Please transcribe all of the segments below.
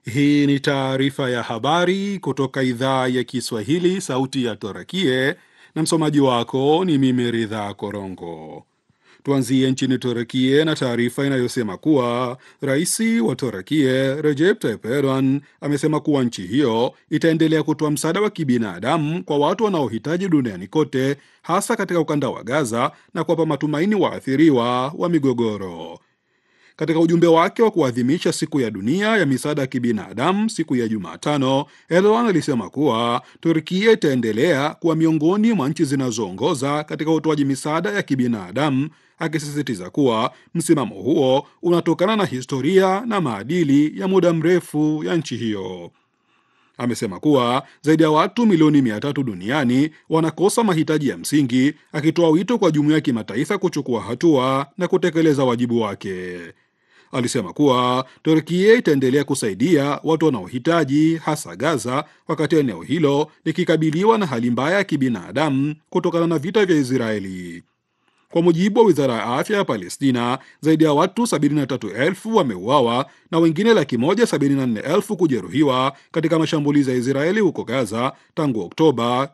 Hii ni taarifa ya habari kutoka idhaa ya Kiswahili, sauti ya Torakie, na msomaji wako ni mimi Ridha Korongo. Tuanzie nchini Torakie na taarifa inayosema kuwa rais wa Torakie Recep Tayyip Erdogan amesema kuwa nchi hiyo itaendelea kutoa msaada wa kibinadamu kwa watu wanaohitaji duniani kote, hasa katika ukanda wa Gaza na kuwapa matumaini waathiriwa wa migogoro. Katika ujumbe wake wa kuadhimisha siku ya dunia ya misaada ya kibinadamu siku ya Jumatano, Erdogan alisema kuwa Turkia itaendelea kuwa miongoni mwa nchi zinazoongoza katika utoaji misaada ya kibinadamu, akisisitiza kuwa msimamo huo unatokana na historia na maadili ya muda mrefu ya nchi hiyo. Amesema kuwa zaidi ya watu milioni mia tatu duniani wanakosa mahitaji ya msingi, akitoa wito kwa jumuiya ya kimataifa kuchukua hatua na kutekeleza wajibu wake. Alisema kuwa Turkia itaendelea kusaidia watu wanaohitaji hasa Gaza, wakati eneo hilo likikabiliwa na hali mbaya ya kibinadamu kutokana na vita vya Israeli. Kwa mujibu wa wizara ya afya ya Palestina, zaidi ya watu 73,000 wameuawa na wengine laki moja 74,000 kujeruhiwa katika mashambulizi ya Israeli huko Gaza tangu Oktoba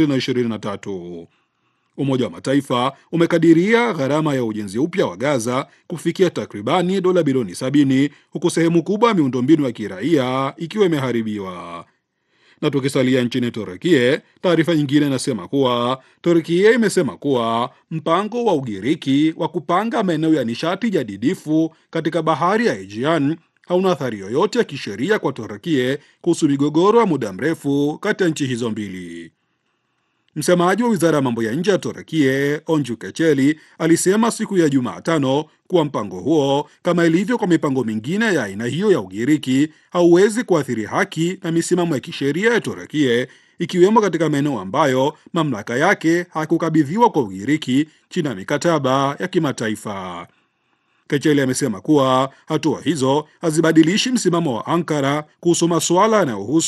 2023. Umoja wa Mataifa umekadiria gharama ya ujenzi upya wa Gaza kufikia takribani dola bilioni 70 huku sehemu kubwa ya miundombinu ya kiraia ikiwa imeharibiwa. Na tukisalia nchini Turkie, taarifa nyingine inasema kuwa Turkie imesema kuwa mpango wa Ugiriki wa kupanga maeneo ya nishati jadidifu katika bahari ya Aegean hauna athari yoyote ya kisheria kwa Turkie kuhusu migogoro ya muda mrefu kati ya nchi hizo mbili. Msemaji wa wizara ya mambo ya nje ya Turkie Onju Kecheli alisema siku ya Jumatano kuwa mpango huo, kama ilivyo kwa mipango mingine ya aina hiyo ya Ugiriki, hauwezi kuathiri haki na misimamo ya kisheria ya Turkie, ikiwemo katika maeneo ambayo mamlaka yake hakukabidhiwa kwa Ugiriki chini ya mikataba ya kimataifa. Kecheli amesema kuwa hatua hizo hazibadilishi msimamo wa Ankara kuhusu masuala yanayohusu